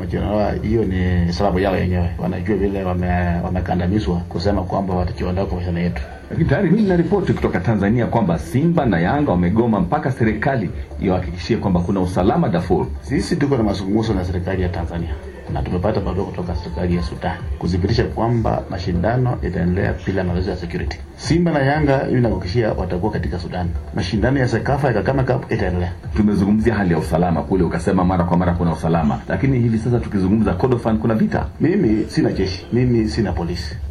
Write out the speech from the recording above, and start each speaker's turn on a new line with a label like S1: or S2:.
S1: wamejiondoa, hiyo ni sababu yao yenyewe. Wanajua vile wame- wamekandamizwa kusema kwamba watajiondoa kwa mashindano yetu.
S2: Lakini tayari mimi nina ripoti kutoka Tanzania kwamba Simba na Yanga wamegoma mpaka serikali iwahakikishie kwamba kuna usalama Darfur.
S1: Sisi tuko na mazungumzo na serikali ya Tanzania na tumepata barua kutoka serikali ya Sudan kudhibitisha kwamba mashindano yataendelea bila matatizo ya security. Simba na Yanga hivi nakuhakikishia watakuwa katika Sudan. Mashindano ya Sekafa ya Kagame Cup itaendelea.
S2: Tumezungumzia hali ya usalama kule, ukasema mara kwa mara kuna usalama, lakini hivi sasa tukizungumza Kordofan kuna vita.
S1: Mimi sina jeshi, mimi sina polisi.